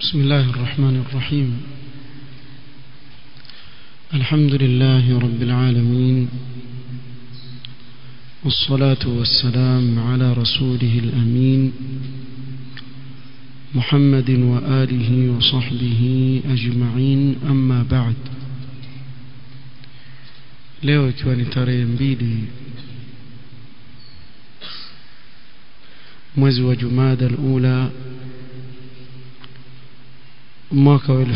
بسم الله الرحمن الرحيم الحمد لله رب العالمين والصلاة والسلام على رسوله الأمين محمد وآله وصحبه أجمعين أما بعد leo ikiwa ni tarehe mbili mwezi wa jumada alula mwaka wa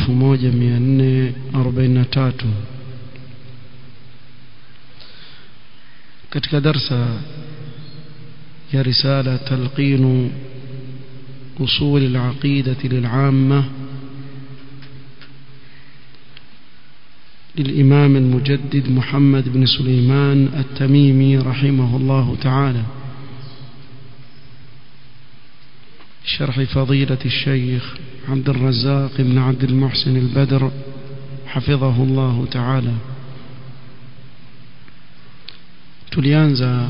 1443 katika darsa ya risala talqinu usul al-aqidة للعامة للإمام المجدد محمد بن سليمان التميمي رحمه الله تعالى شرح فضيلة الشيخ عبد الرزاق بن عبد المحسن البدر حفظه الله تعالى tulianza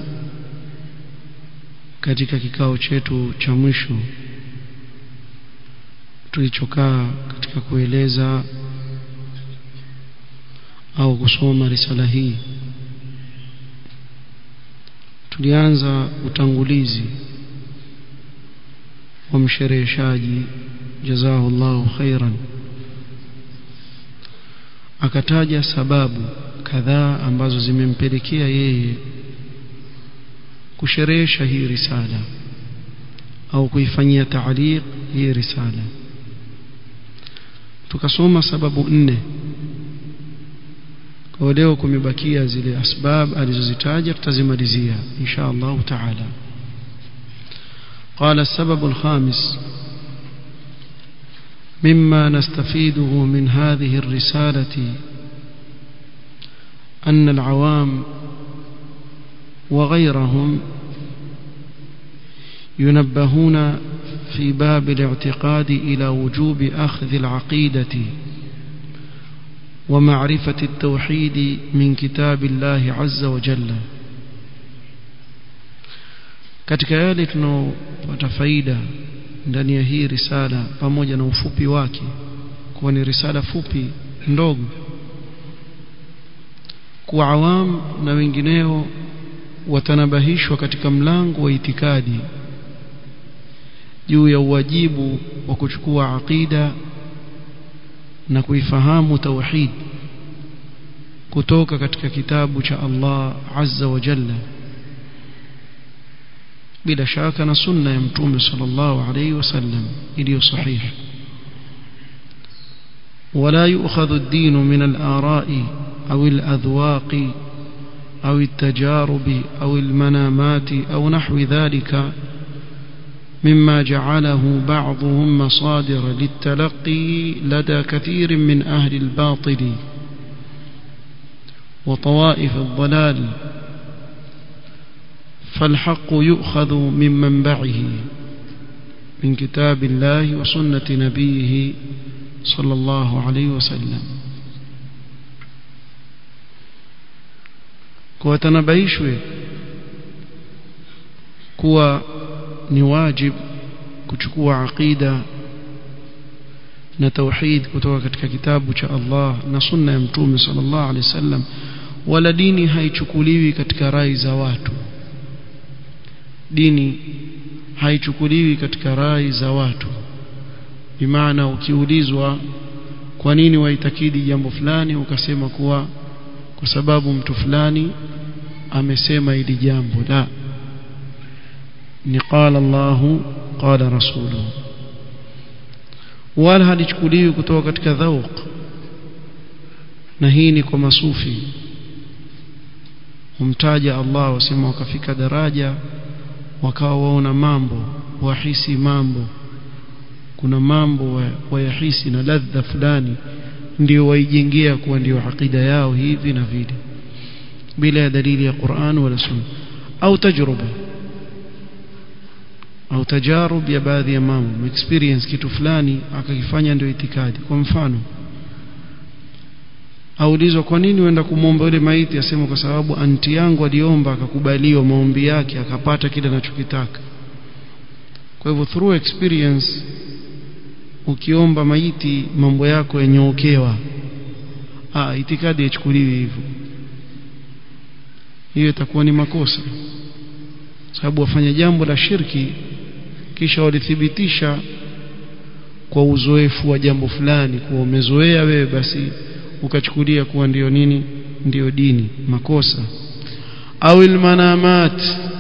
katika kikao chetu cha mwisho tulichokaa katika kueleza au kusoma risala hii tulianza utangulizi wa mshereheshaji jazahu Allahu khairan akataja sababu kadhaa ambazo zimempelekea yeye kusherehesha hii risala au kuifanyia taaliq hii risala tukasoma sababu nne kwa leo kumebakia zile asbab alizozitaja tutazimalizia insha Allah taala قال السبب الخامس مما نستفيده من هذه الرسالة أن العوام وغيرهم ينبهون في باب الاعتقاد إلى وجوب أخذ العقيدة ومعرفة التوحيد من كتاب الله عز وجل katika yale tunaopata faida ndani ya hii risala pamoja na ufupi wake kuwa ni risala fupi ndogo kwa awam na wengineo watanabahishwa katika mlango wa itikadi juu ya uwajibu wa kuchukua aqida na kuifahamu tauhid kutoka katika kitabu cha Allah azza wa jalla bila shaka na sunna ya mtume sallallahu alayhi wasallam iliyo sahihi ولا يؤخذ الدين من الآراء أو الأذواق أو التجارب أو المنامات أو نحو ذلك مما جعله بعضهم مصادر للتلقي لدى كثير من أهل الباطل وطوائف الضلال فالحق يؤخذ من منبعه من كتاب الله وسنة نبيه صلى الله عليه وسلم kuwatanabaishwe kuwa ni wajib kuchukua aqida na tauhid kutoka katika kitabu cha Allah na sunna ya mtume sallallahu alaihi wasallam wala dini haichukuliwi katika rai za watu dini haichukuliwi katika rai za watu bimaana ukiulizwa kwa nini waitakidi jambo fulani ukasema kuwa kwa sababu mtu fulani amesema hili jambo la ni qala Allahu qala rasuluhu wala halichukuliwi kutoka katika dhauq na hii ni kwa masufi humtaja Allah wasema wakafika daraja wakawa waona mambo wahisi mambo kuna mambo wayahisi na ladha fulani ndio waijengea kuwa ndio akida yao hivi na vile bila ya dalili ya Qur'an wala Sunna au tajruba au tajarub ya baadhi ya mambo experience kitu fulani akakifanya ndio itikadi kwa mfano aulizwa kwa nini uenda kumwomba yule maiti asema kwa sababu anti yangu aliomba akakubaliwa maombi yake akapata kile anachokitaka kwa hivyo through experience ukiomba maiti mambo yako yanyookewa ah itikadi yachukuliwi hivyo hiyo itakuwa ni makosa sababu wafanya jambo la shirki kisha walithibitisha kwa uzoefu wa jambo fulani kuwa umezoea wewe basi ukachukulia kuwa ndiyo nini ndiyo dini makosa au ilmanamat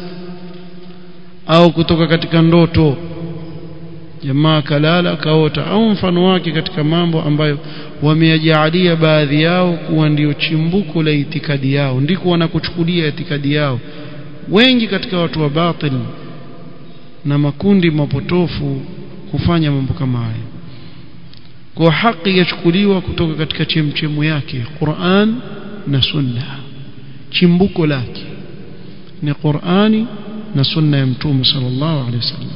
au kutoka katika ndoto jamaa kalala kaota au mfano wake katika mambo ambayo wameyajaalia baadhi yao kuwa ndiyo chimbuko la itikadi yao ndiko wanakuchukulia itikadi yao wengi katika watu wa batil na makundi mapotofu hufanya mambo kama haya kwa haki yachukuliwa kutoka katika chemchemu yake Qur'an na Sunna chimbuko lake ni Qur'ani na Sunna ya Mtume sallallahu alaihi wasallam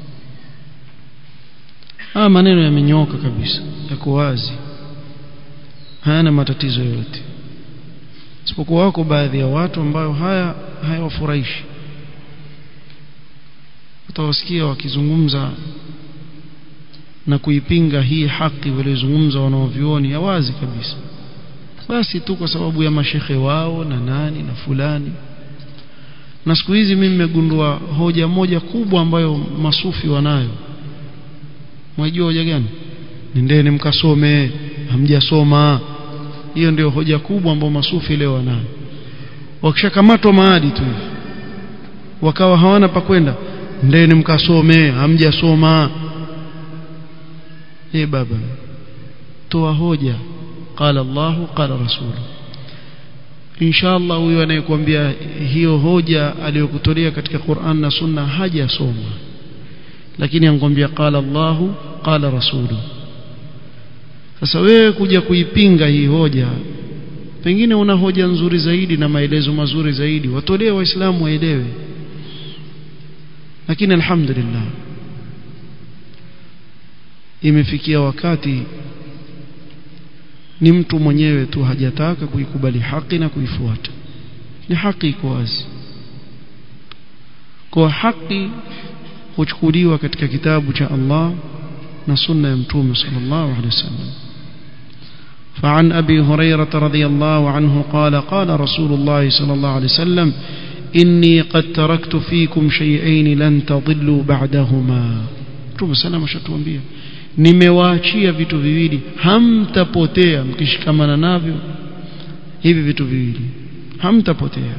haya maneno yamenyoka kabisa yako wazi hayana matatizo yoyote isipokuwa wako baadhi ya watu ambayo haya hayawafurahishi utawasikia wakizungumza na kuipinga hii haki waliozungumza wanaovioni ya wazi kabisa basi tu kwa sababu ya mashehe wao na nani na fulani na siku hizi mimi nimegundua hoja moja kubwa ambayo masufi wanayo mwajua hoja gani nendeni mkasome hamjasoma hiyo ndio hoja kubwa ambayo masufi leo wanayo wakishakamatwa maadi tu hivi wakawa hawana pa kwenda ndeni mkasome hamjasoma eh baba toa hoja qala Allah qala rasul inshallah huyo anayekuambia hiyo hoja aliyokutolea katika Qur'an na Sunna hajasoma lakini ankwambia qala Allah qala rasul sasa wewe kuja kuipinga hii hoja pengine una hoja nzuri zaidi na maelezo mazuri zaidi watolee waislamu waelewe lakini alhamdulillah imefikia wakati ni mtu mwenyewe tu hajataka kuikubali haki na kuifuata ni haki iko wazi kwa haki huchukuliwa katika kitabu cha Allah na sunna ya mtume sallallahu alaihi wasallam فعن أبي هريرة رضي الله عنه قال قال رسول الله صلى الله عليه وسلم إني قد تركت فيكم شيئين لن تضلوا بعدهما Mtume sana ameshatuambia nimewaachia vitu viwili hamtapotea mkishikamana navyo hivi vitu viwili hamtapotea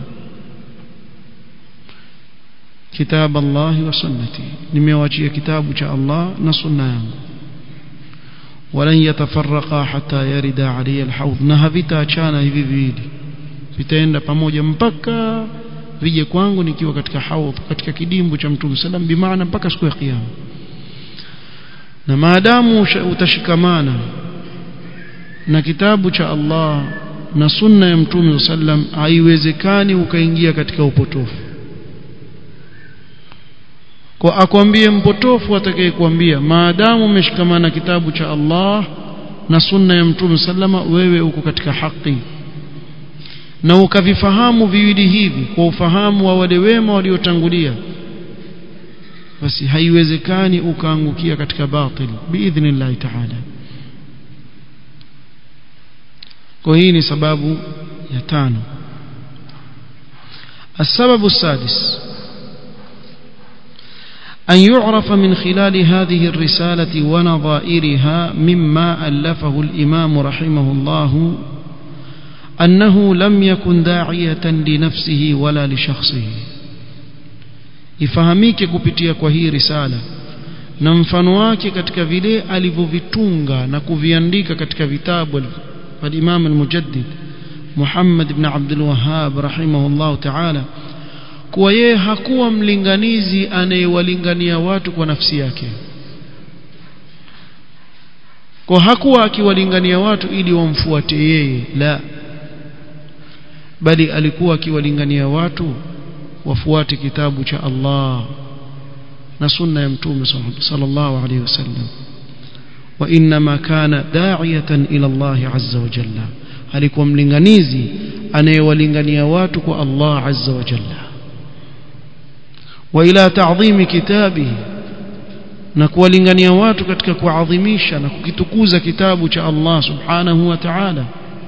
kitab Allah wa sunnati nimewaachia kitabu cha Allah na sunna yangu ولن يتفرقا حتى يرد علي الحوض na havitaachana hivi viwili vitaenda pamoja mpaka vije kwangu nikiwa katika haudh katika kidimbu cha mtume sallam bimaana mpaka siku ya kiyama na maadamu utashikamana na kitabu cha Allah na sunna ya mtume sallam haiwezekani ukaingia katika upotofu kwa akwambie mpotofu atakayekwambia maadamu umeshikamana kitabu cha Allah na sunna ya mtume sallama wewe uko katika haki na ukavifahamu viwili hivi kwa ufahamu wa wale wema waliotangulia basi haiwezekani ukaangukia katika batil biidhnillah ta'ala kwa hii ni sababu ya tano السبب السادس أن يعرف من خلال هذه الرسالة ونظائرها مما ألفه الإمام رحمه الله أنه لم يكن داعية لنفسه ولا لشخصه ifahamike kupitia kwa hii risala na mfano wake katika vile alivyovitunga na kuviandika katika vitabu al-Imam al-Mujaddid Muhammad ibn Abdul Wahhab rahimahullah ta'ala kuwa yeye hakuwa mlinganizi anayewalingania watu kwa nafsi yake kwa hakuwa akiwalingania watu ili wamfuate yeye la bali alikuwa akiwalingania watu wafuate kitabu cha Allah na sunna ya mtume sallallahu alayhi wasallam wa inma kana da'iyatan ila Allah azza wa jalla alikuwa mlinganizi anayewalingania watu kwa Allah azza wa jalla wa ila ta'dhim kitabihi na kuwalingania watu katika kuadhimisha na kukitukuza kitabu cha Allah subhanahu wa ta'ala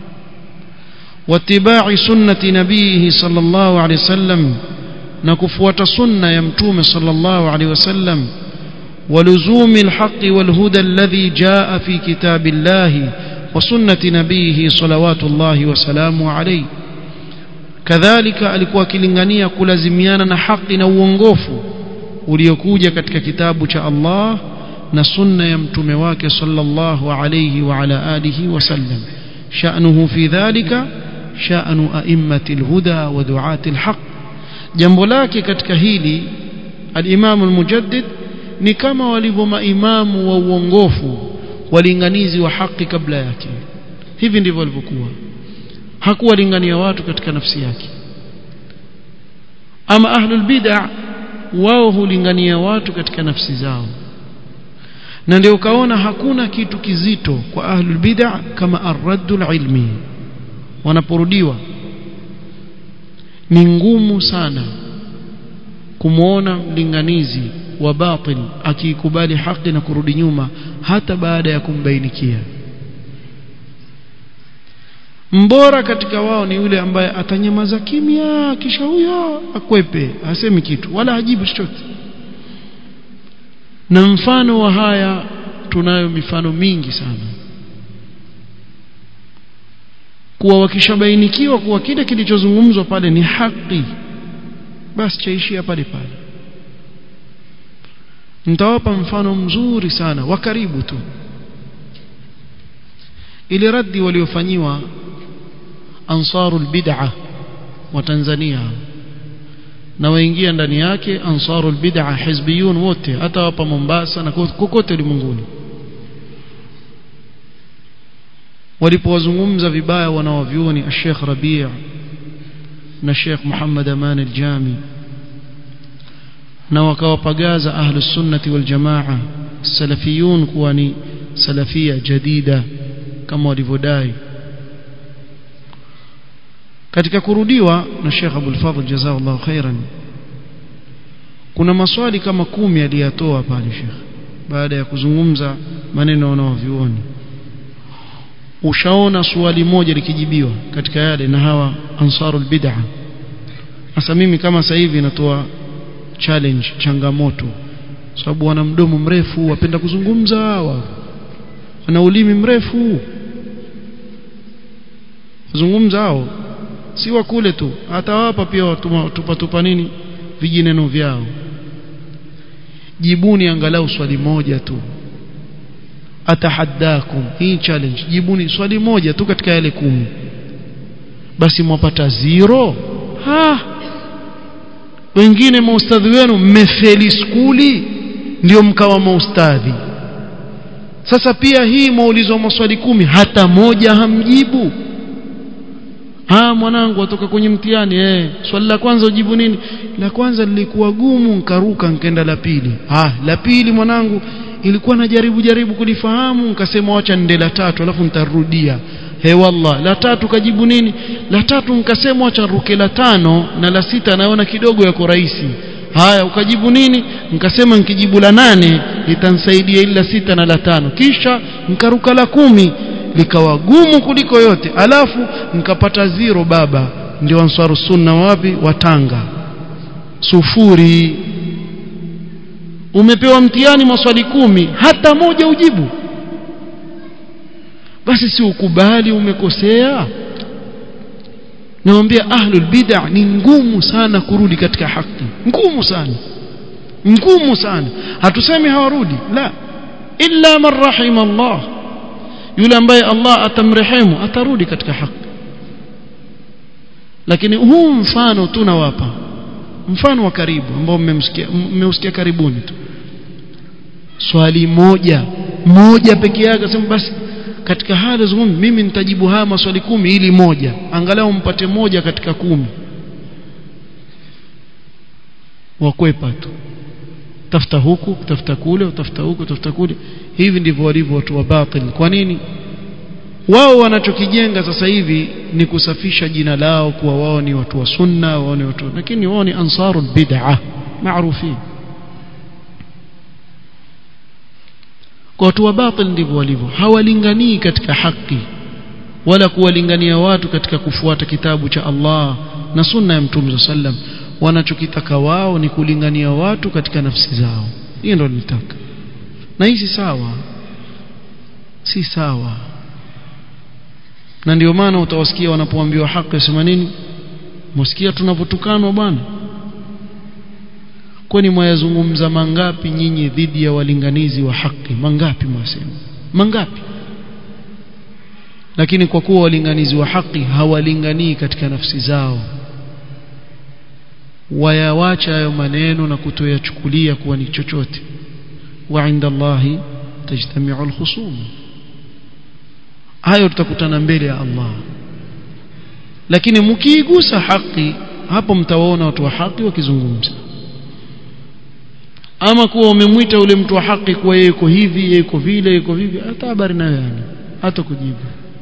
واتباع سنة نبيه صلى الله عليه وسلم نكفوة سنة يمتوم صلى الله عليه وسلم ولزوم الحق والهدى الذي جاء في كتاب الله وسنة نبيه صلوات الله وسلامه عليه كذلك alikuwa akilingania kulazimiana na haki na uongofu uliokuja katika kitabu cha Allah na sunna ya mtume wake sallallahu alayhi wa ala alihi wasallam sha'nuhu fi dhalika sha'nu a'immati alhuda wa du'ati alhaq jambo lake katika hili al-Imam al-Mujaddid ni kama walivyo maimamu wa uongofu walinganizi wa haki kabla yake hivi ndivyo walivyokuwa hakuwalingania watu katika nafsi yake ama ahlul bid'ah wao hulingania watu katika nafsi zao na ndio ukaona hakuna kitu kizito kwa ahlul bid'ah kama ar-raddul ilmi wanaporudiwa ni ngumu sana kumwona mlinganizi wa batil akiikubali haki na kurudi nyuma hata baada ya kumbainikia mbora katika wao ni yule ambaye atanyamaza kimya kisha huyo akwepe hasemi kitu wala hajibu chochote na mfano wa haya tunayo mifano mingi sana kuwa wakishabainikiwa kuwa kile kilichozungumzwa pale ni haki basi chaishia pale pale nitawapa mfano mzuri sana wa karibu tu ile raddi waliofanyiwa ansarul bid'ah wa Tanzania na waingia ndani yake ansarul bid'ah hizbiyun wote hata hapa Mombasa na kokote ulimwenguni walipowazungumza vibaya wanawavyuoni Sheikh Rabi' na Sheikh Muhammad Aman al-Jami na wakawapagaza ahlus sunnati wal jamaa salafiyun kuwa ni salafia jadida kama walivyodai katika kurudiwa na Sheikh Abdul Fadhl jazakallahu khairan kuna maswali kama kumi aliyatoa pale Sheikh baada ya kuzungumza maneno wanaovioni ushaona swali moja likijibiwa katika yale na hawa ansarul bid'ah sasa mimi kama sasa hivi natoa challenge changamoto sababu wana mdomo mrefu wapenda kuzungumza wao wana ulimi mrefu zungumza hao si wa kule tu hata wapa pia tupa tupa nini vijineno vyao jibuni angalau swali moja tu atahaddakum hii challenge jibuni swali moja tu katika yale kumi basi mwapata zero ha wengine maustadhi wenu mmefeli skuli ndio mkawa maustadhi sasa pia hii maulizwa maswali kumi hata moja hamjibu ah mwanangu atoka kwenye mtihani eh swali la kwanza ujibu nini la kwanza lilikuwa gumu nkaruka nkaenda la pili ah la pili mwanangu ilikuwa najaribu jaribu kulifahamu nikasema wacha nende la tatu alafu nitarudia he wallah la tatu kajibu nini la tatu nikasema wacha ruke la tano na la sita naona kidogo yako rahisi haya ukajibu nini nikasema nikijibu la nane litansaidia ili la sita na la tano kisha nikaruka la kumi likawa gumu kuliko yote alafu nikapata zero baba ndio ansaru sunna wapi watanga sufuri umepewa mtihani maswali kumi hata moja ujibu basi si ukubali umekosea nawambia ahlul bid'ah ni ngumu sana kurudi katika haki ngumu sana ngumu sana hatusemi hawarudi la illa man rahima Allah yule ambaye Allah atamrehemu atarudi katika haki lakini huu mfano tunawapa mfano wa karibu ambao mmemsikia mmeusikia karibuni tu swali moja moja peke yake sema basi katika hali zungumzi mimi nitajibu haya maswali kumi ili moja angalau mpate moja katika kumi wakwepa tu tafuta huku tafuta kule utafuta huku tafuta kule hivi ndivyo walivyo watu wa batil kwa nini wao wanachokijenga sasa hivi ni kusafisha jina lao kuwa wao ni watu wa sunna wao ni watu lakini wao ni ansarul bid'ah maarufi kwa watu wa batil ndivyo walivyo hawalinganii katika haki wala kuwalingania watu katika kufuata kitabu cha Allah na sunna ya Mtume sallam wanachokitaka wao ni kulingania watu katika nafsi zao hiyo ndio nitaka na hii si sawa si sawa na ndio maana utawasikia wanapoambiwa haki wasema nini msikia tunavyotukanwa bwana kwani mwayazungumza mangapi nyinyi dhidi ya walinganizi wa haki mangapi mwasema mangapi lakini kwa kuwa walinganizi wa haki hawalinganii katika nafsi zao wayawacha hayo maneno na kutoyachukulia kuwa ni chochote wa inda Allahi tajtamiu alkhusum hayo tutakutana mbele ya Allah lakini mkiigusa haki hapo mtawaona watu wa haki wakizungumza ama kuwa umemwita ule mtu wa haki kuwa yeye yuko hivi yeye yuko vile yuko vivi hata habari nayo yani hata kujibu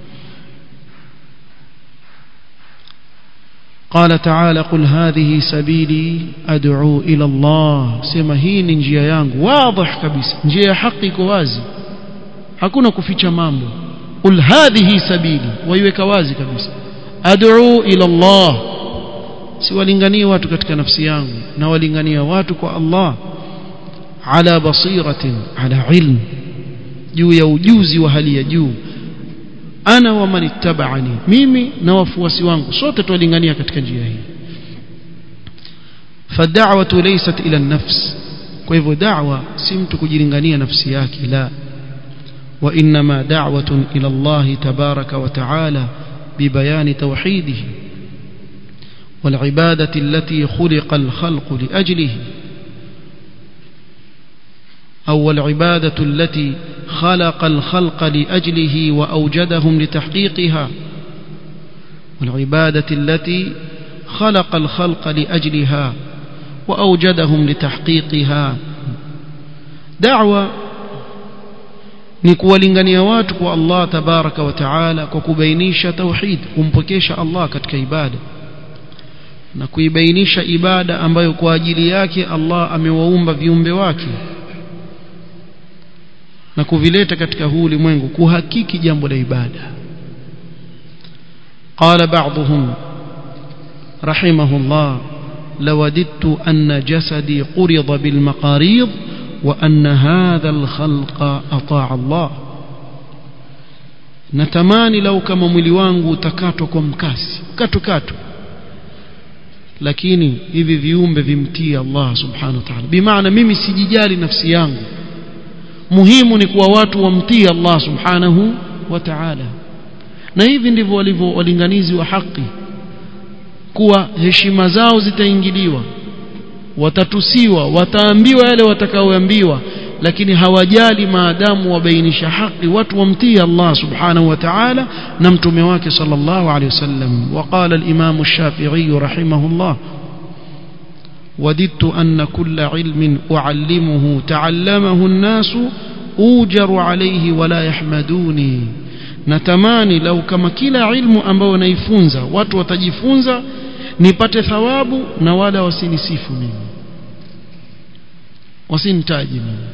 قال تعالى قل هذه سبيلي أدعو إلى الله سما hii ni njia yangu wazi kabisa njia ya haki iko wazi hakuna kuficha mambo قل هذه سبيلي waiweka wazi kabisa ad'u ila Allah siwalingania watu katika nafsi yangu na walingania watu kwa Allah ala basiratin ala ilm juu ya ujuzi wa hali ya juu ana wa man ittaba'ani mimi na wafuasi wangu sote twalingania katika njia hii fad'awatu laysat ila an-nafs kwa hivyo da'wa si mtu kujilingania nafsi yake la wa inma da'watun ila Allah tabaraka wa ta'ala ببيان توحيده والعبادة التي خلق الخلق لأجله أو العبادة التي خلق الخلق لأجله وأوجدهم لتحقيقها والعبادة التي خلق الخلق لأجلها وأوجدهم لتحقيقها دعوة ni kuwalingania watu kwa Allah tabaraka wa taala kwa kubainisha tauhid kumpokesha Allah katika ibada na kuibainisha ibada ambayo kwa ajili yake Allah amewaumba viumbe wake na kuvileta katika huu ulimwengu kuhakiki jambo la ibada قال بعضهم رحمه الله لوددت أن جسدي قرض بالمقاريض وأن هذا الخلق أطاع الله natamani lau kama mwili wangu utakatwa kwa mkasi katu katu lakini hivi viumbe vimtii Allah subhanahu wa ta'ala bimaana mimi sijijali nafsi yangu muhimu ni kuwa watu wamtii Allah subhanahu wa ta'ala na hivi ndivyo walivyo walinganizi wa haki kuwa heshima zao zitaingiliwa watatusiwa wataambiwa yale watakaoambiwa lakini hawajali maadamu wabainisha haki watu wamtii Allah subhanahu wa ta'ala na mtume wake sallallahu alayhi wasallam وقال الإمام الشافعي رحمه الله وددت أن كل علم أعلمه تعلمه الناس أوجر عليه ولا يحمدوني natamani lau kama kila ilmu ambayo naifunza watu watajifunza nipate thawabu na wala wasinisifu mimi wasinitaji mimi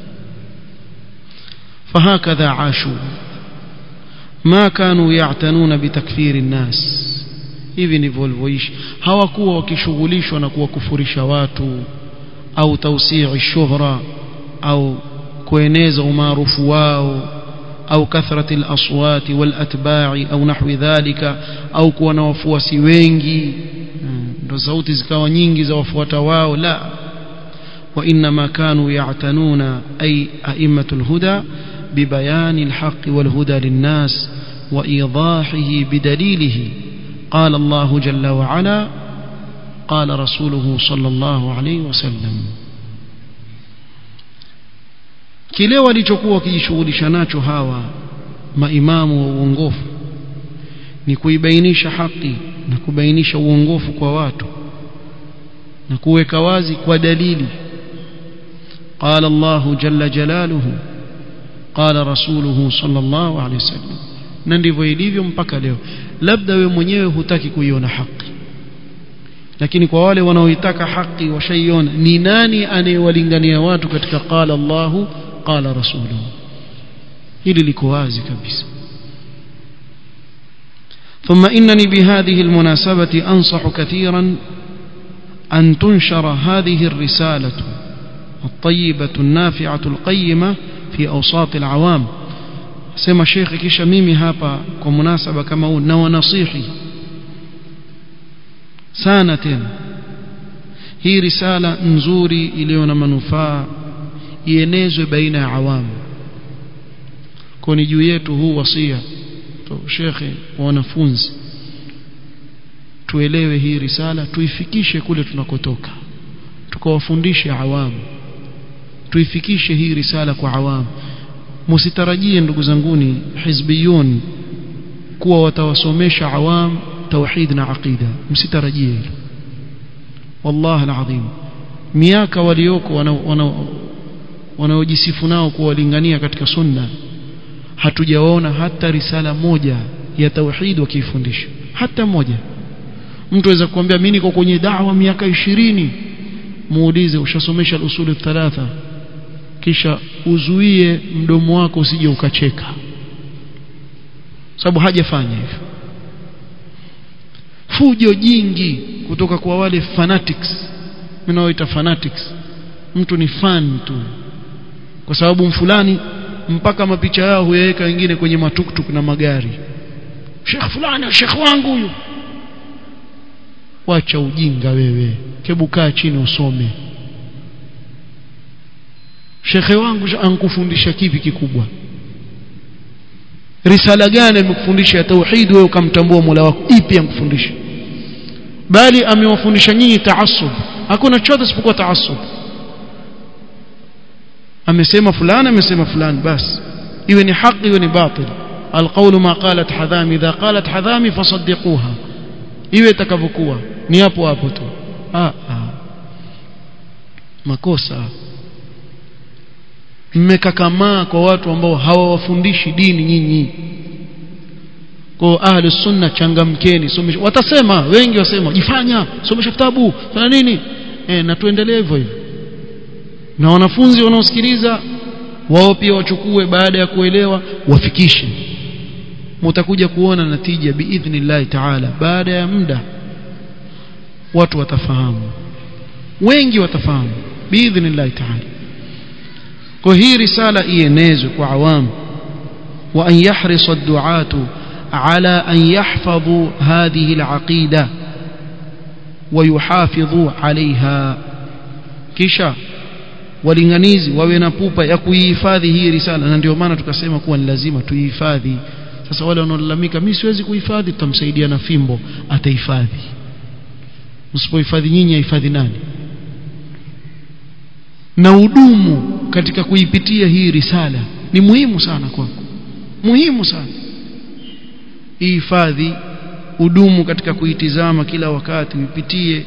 فهكذا عاشوا ما كانوا يعتنون بتكفير الناس hivi ndivyo walivyoishi hawakuwa wakishughulishwa na kuwakufurisha watu au tausii shuhra au kueneza umaarufu wao au kathrati al-aswati wal-atba'i au nahwi dhalika au kuwa na wafuasi wengi ndo sauti zikawa nyingi za wafuata wao la وإنما كانوا يعتنون أي أئمة الهدى ببيان الحق والهدى للناس وإيضاحه بدليله قال الله جل وعلا قال رسوله صلى الله عليه وسلم kile walichokuwa wakijishughulisha nacho hawa maimamu wa uongofu ni kuibainisha haki na kubainisha uongofu kwa watu na kuweka wazi kwa dalili قال الله جل جلاله قال رسوله صلى الله عليه وسلم na ndivyo ilivyo mpaka leo labda we mwenyewe hutaki kuiona haki lakini kwa wale wanaoitaka haki washaiona ni nani anayewalingania watu katika qala Allahu qala rasuluhu hili liko wazi kabisa ثم إنني بهذه المناسبة أنصح كثيرا أن تنشر هذه الرسالة الطيبة النافعة القيمة في أوساط العوام سما شيخ kisha mimi hapa kwa munasaba kama huu na wanasihi sana tena hii risala nzuri iliyo na manufaa ienezwe baina ya awamu kwa ni juu yetu huu wasia to shekhe wa wanafunzi tuelewe hii risala tuifikishe kule tunakotoka tukawafundishe awamu tuifikishe hii risala kwa awamu msitarajie ndugu zanguni hizbiyun kuwa watawasomesha awam tauhid na aqida msitarajie hilo wallahi alazim miaka walioko wanaojisifu nao kuwalingania katika sunna hatujaona hata risala moja ya tauhid wakiifundisha hata moja mtu aweza kuambia mimi niko kwenye da'wa miaka ishirini muulize ushasomesha al-usul thalatha kisha uzuie mdomo wako usije ukacheka sababu hajafanya hivyo fujo jingi kutoka kwa wale fanatics mnaoita fanatics mtu ni fan tu kwa sababu fulani mpaka mapicha yao huyaweka wengine kwenye matuktuk na magari Sheikh fulani Sheikh wangu huyu wacha ujinga wewe kebu kaa chini usome shekhe wangu ankufundisha kipi kikubwa risala gani amekufundisha ya tauhid wewe ukamtambua Mola wako ipi ankufundisha bali amewafundisha nyinyi taassub hakuna chochote isipokuwa taassub amesema fulani amesema fulani basi iwe ni haki iwe ni batil alqawlu ma qalat hadhami idha qalat hadhami fasaddiquha iwe itakavyokuwa ni hapo hapo tu ah, ah. makosa mmekakamaa kwa watu ambao hawawafundishi dini nyinyi kwa ahli sunna changamkeni somesha watasema wengi wasema jifanya somesha vitabu fanya nini e, na tuendelee hivyo hivyo na wanafunzi wanaosikiliza wao pia wachukue baada ya kuelewa wafikishe mtakuja kuona natija biidhnillah taala baada ya muda watu watafahamu wengi watafahamu biidhnillah taala kwa hii risala ienezwe kwa awamu wa an yahrisa ad-du'atu ala an yahfadhu hadhihi al-aqida wa yuhafidhu alaiha kisha walinganizi wawe na pupa ya kuihifadhi hii risala na ndio maana tukasema kuwa ni lazima tuihifadhi sasa wale wanaolalamika mimi siwezi kuhifadhi tutamsaidia na fimbo atahifadhi msipohifadhi nyinyi ahifadhi nani na udumu katika kuipitia hii risala ni muhimu sana kwako muhimu sana ihifadhi udumu katika kuitizama kila wakati uipitie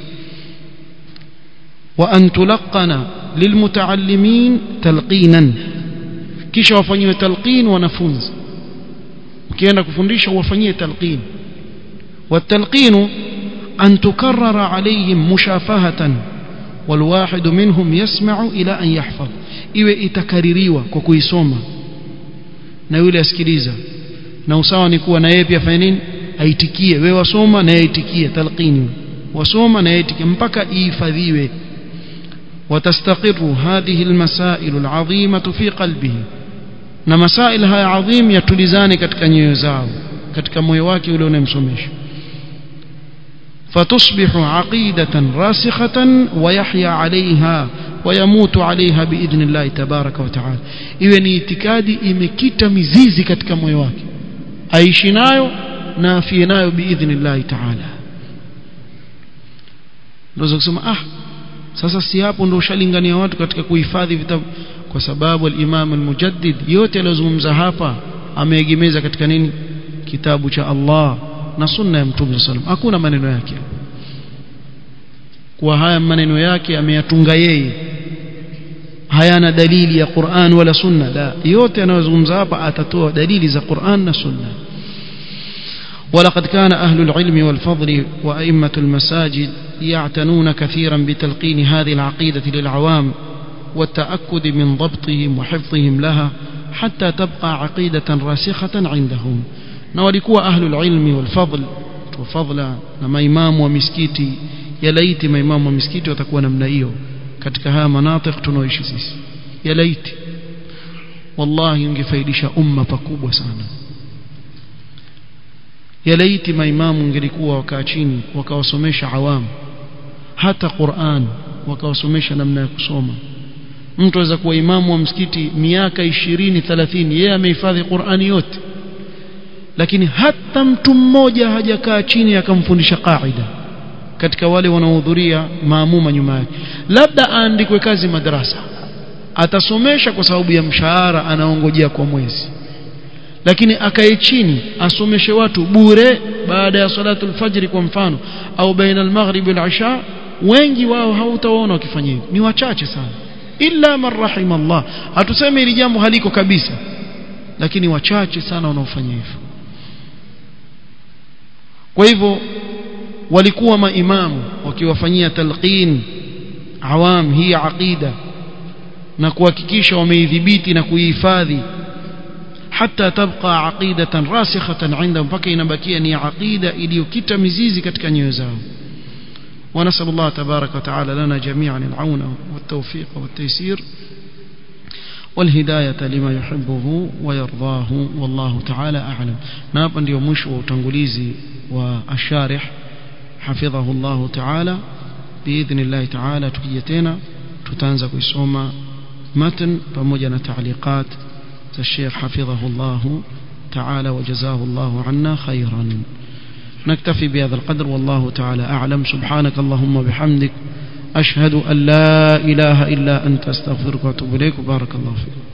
wa an tulaqana lilmutaallimin talqinan kisha wafanyiwe talqin wanafunzi ukienda kufundisha uwafanyie talqin والتلقين أن تكرر عليهم مشافهة والواحد منهم يسمع إلى أن يحفظ iwe itakaririwa kwa kuisoma na yule asikiliza na usawa ni kuwa na yeye pia fanya nini aitikie wewe wasoma na yeye aitikie talqini wasoma na yeye aitikie mpaka ihifadhiwe وتستقر هذه المسائل العظيمة في قلبه na masail haya adhim yatulizane katika nyoyo zao katika moyo wake ule unayemsomesha فتصبح عقيدة راسخة ويحيا عليها ويموت عليها بإذن الله تبارك وتعالى iwe ni itikadi imekita mizizi katika moyo wake aishi nayo na afie nayo biidhnillahi taala ndio kusema ah sasa si hapo ndio ushalingania watu katika kuhifadhi vitabu kwa sababu al-Imam al-Mujaddid yote aliyozungumza hapa ameegemeza katika nini kitabu cha Allah na sunna ya Mtume sallam hakuna maneno yake kwa haya maneno yake ameyatunga yeye hayana dalili ya Qur'an wala sunna la yote anayozungumza hapa atatoa dalili za Qur'an na sunna ولقد كان أهل العلم والفضل وأئمة المساجد يعتنون كثيرا بتلقين هذه العقيدة للعوام والتأكد من ضبطهم وحفظهم لها حتى تبقى عقيدة راسخة عندهم na walikuwa ahlul ilmi wal fadl wa fadla na maimamu wa misikiti yalaiti maimamu wa misikiti watakuwa namna hiyo katika haya manatik tunaoishi sisi yalaiti wallahi ungefaidisha umma pakubwa sana yalaiti maimamu ungelikuwa wakaa chini wakawasomesha awamu hata Qur'an wakawasomesha namna ya kusoma mtu aweza kuwa imamu wa msikiti miaka 20 30 yeye amehifadhi Qur'ani yote lakini hata mtu mmoja hajakaa chini akamfundisha qaida katika wale wanaohudhuria maamuma nyuma yake labda aandikwe kazi madrasa atasomesha kwa sababu ya mshahara anaongojea kwa mwezi lakini akae chini asomeshe watu bure baada ya salatu alfajri kwa mfano au baina almaghrib wal wengi wao hautawaona wakifanya hivyo ni wachache sana illa man rahima Allah hatuseme hili jambo haliko kabisa lakini wachache sana wanaofanya hivyo kwa hivyo walikuwa maimamu wakiwafanyia talqin awam hii aqida na kuhakikisha wameidhibiti na kuihifadhi hata tabqa aqidatan rasikhatan indahum mpaka inabakia ni aqida iliyokita mizizi katika nyoyo zao ونسأل الله تبارك وتعالى لنا جميعا العون والتوفيق والتيسير والهداية لما يحبه ويرضاه والله تعالى أعلم نابا ndio mwisho wa utangulizi wa asharih حفظه الله تعالى بإذن الله تعالى tukija tena tutaanza kuisoma متن pamoja na تعليقات الشيخ حفظه الله تعالى وجزاه الله عنا خيرا نكتفي بهذا القدر والله تعالى أعلم سبحانك اللهم بحمدك أشهد أن لا إله إلا أنت أستغفرك وأتوب إليك وبارك الله فيك